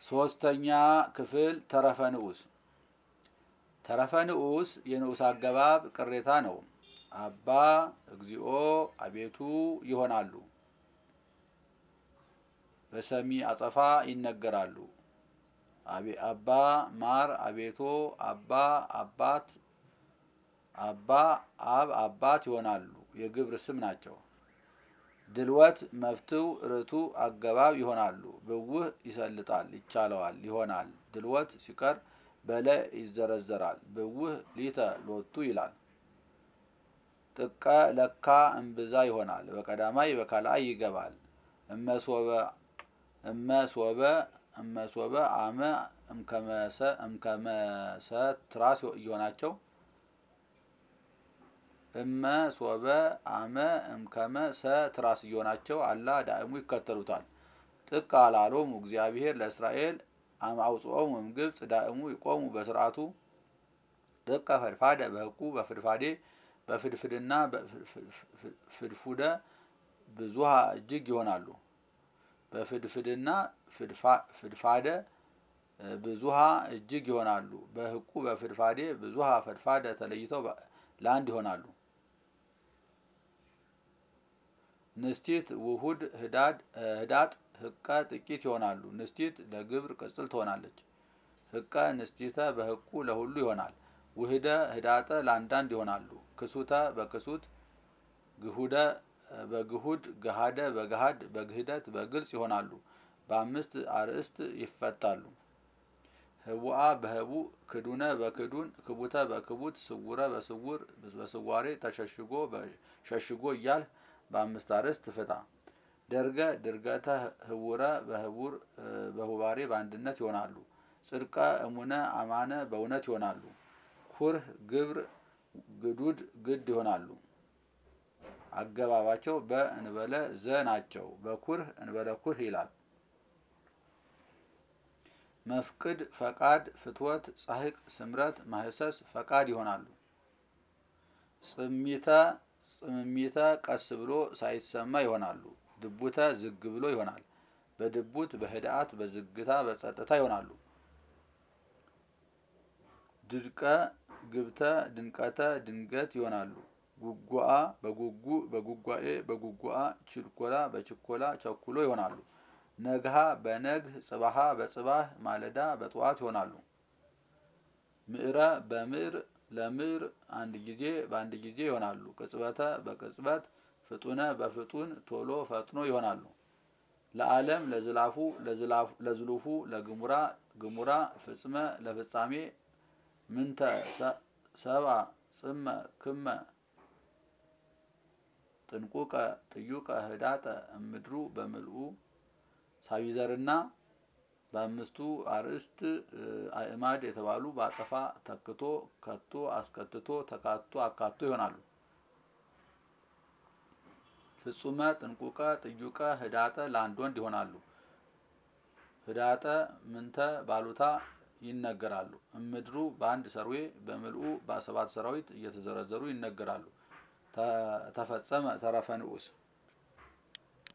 ሶስተኛ ክፍል ተረፈ ንዑስ ተረፈ ንዑስ የንዑስ አገባብ ቅሬታ ነው። አባ እግዚኦ አቤቱ ይሆናሉ። በሰሚ አጸፋ ይነገራሉ። አባ ማር አቤቶ አባ አባት አባ አብ አባት ይሆናሉ። የግብር ስም ናቸው። ድልወት መፍትው ርቱ አገባብ ይሆናሉ። ብውህ ይሰልጣል ይቻለዋል ይሆናል። ድልወት ሲቀር በለ ይዘረዘራል። ብውህ ሊተ ሎቱ ይላል። ጥቀ ለካ እምብዛ ይሆናል። በቀዳማይ በካልአይ ይገባል። እመሶበ እመሶበ እመሶበ አመ እምከመሰ ትራስ እየሆናቸው እመ ሶበ አመ እምከመ ሰ ትራስ እየሆናቸው አላ ዳእሙ ይከተሉታል። ጥቀ አላሎሙ እግዚአብሔር ለእስራኤል አመ አውጽኦሙ እምግብጽ ዳእሙ ይቆሙ በስርዓቱ ጥቀ ፈድፋደ በህቁ በፍድፋዴ በፍድፍድና ፍድፉደ ብዙሃ እጅግ ይሆናሉ። በፍድፍድና ፍድፋደ ብዙሃ እጅግ ይሆናሉ። በህቁ በፍድፋዴ ብዙሃ ፈድፋደ ተለይተው ለአንድ ይሆናሉ። ንስቲት ውሁድ ህዳጥ ህቀ ጥቂት ይሆናሉ። ንስቲት ለግብር ቅጽል ትሆናለች። ህቀ ንስቲተ በህቁ ለሁሉ ይሆናል። ውህደ ህዳጠ ለአንዳንድ ይሆናሉ። ክሱተ በክሱት ግሁደ በግሁድ ገሃደ በገሃድ በግህደት በግልጽ ይሆናሉ። በአምስት አርእስት ይፈታሉ። ህቡአ በህቡ ክዱነ በክዱን ክቡተ በክቡት ስውረ በስውር በስዋሬ ተሸሽጎ ሸሽጎ እያል በአምስት አርእስት ፍታ። ደርገ ድርገተ ህቡረ በህቡር በሁባሬ በአንድነት ይሆናሉ። ጽድቀ እሙነ አማነ በእውነት ይሆናሉ። ኩርህ ግብር ግዱድ ግድ ይሆናሉ። አገባባቸው በእንበለ ዘ ናቸው። በኩርህ እንበለ ኩርህ ይላል። መፍቅድ ፈቃድ ፍትወት ጻሕቅ ስምረት ማህሰስ ፈቃድ ይሆናሉ። ጽሚተ ጽምሚተ ቀስ ብሎ ሳይሰማ ይሆናሉ። ድቡተ ዝግ ብሎ ይሆናል። በድቡት በህድአት በዝግታ በጸጥታ ይሆናሉ። ድድቀ ግብተ ድንቀተ ድንገት ይሆናሉ። ጉጓአ በጉጉ በጉጓኤ በጉጓአ ችልኮላ በችኮላ ቸኩሎ ይሆናሉ። ነግሃ በነግህ ጽባሃ በጽባህ ማለዳ በጠዋት ይሆናሉ። ምዕረ በምዕር ለምዕር አንድ ጊዜ በአንድ ጊዜ ይሆናሉ። ቅጽበተ በቅጽበት ፍጡነ በፍጡን ቶሎ ፈጥኖ ይሆናሉ። ለዓለም ለዝላፉ ለዝሉፉ ለግሙራ ግሙራ ፍጽመ ለፍጻሜ ምንተ ሰብአ ጽመ ክመ ጥንቁቀ ጥዩቀ ህዳጠ እምድሩ በምልኡ ሳቢዘርና በአምስቱ አርእስት አእማድ የተባሉ በአጸፋ ተክቶ ከቶ አስከትቶ ተካቶ አካቶ ይሆናሉ። ፍጹመ ጥንቁቀ ጥዩቀ ህዳጠ ለአንድ ወንድ ይሆናሉ። ህዳጠ ምንተ ባሉታ ይነገራሉ። እምድሩ በአንድ ሰርዌ በምልኡ በሰባት ሰራዊት እየተዘረዘሩ ይነገራሉ። ተፈጸመ ተረፈ ንዑስ